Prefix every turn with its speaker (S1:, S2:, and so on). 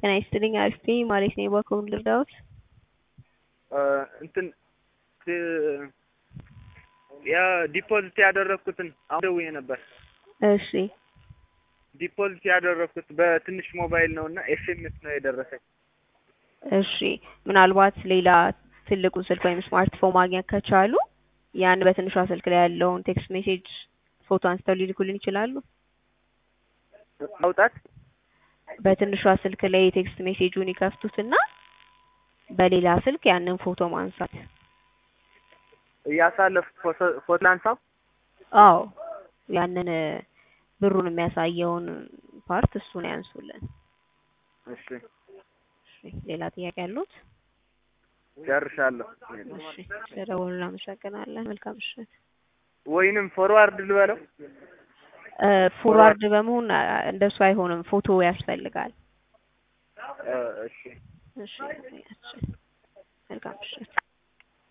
S1: ጤና ይስጥልኝ አሪፍ ነኝ ማለት ነው። በአካውንት ልርዳዎት?
S2: እንትን ያ ዲፖዚት ያደረኩትን አሁን ደውዬ ነበር።
S1: እሺ
S2: ዲፖዚት ያደረኩት በትንሽ ሞባይል ነው እና ኤስኤምኤስ ነው የደረሰኝ።
S1: እሺ ምናልባት ሌላ ትልቁን ስልክ ወይም ስማርትፎን ማግኘት ከቻሉ ያን በትንሿ ስልክ ላይ ያለውን ቴክስት ሜሴጅ ፎቶ አንስተው ሊልኩልን ይችላሉ።
S2: ማውጣት
S1: በትንሿ ስልክ ላይ የቴክስት ሜሴጁን ይከፍቱትና በሌላ ስልክ ያንን ፎቶ ማንሳት።
S2: እያሳለፍኩ ፎቶ ላንሳው።
S1: አዎ ያንን ብሩን የሚያሳየውን ፓርት እሱን ያንሱልን።
S2: እሺ
S1: እሺ ሌላ ጥያቄ ያሉት?
S2: ጨርሻለሁ።
S1: እሺ ስለደወሉ እናመሰግናለን። መልካም ምሽት።
S2: ወይንም ፎርዋርድ ልበለው።
S1: ፎርዋርድ በመሆን እንደሱ አይሆንም፣ ፎቶ ያስፈልጋል።
S2: እሺ
S1: እሺ መልካም ምሽት።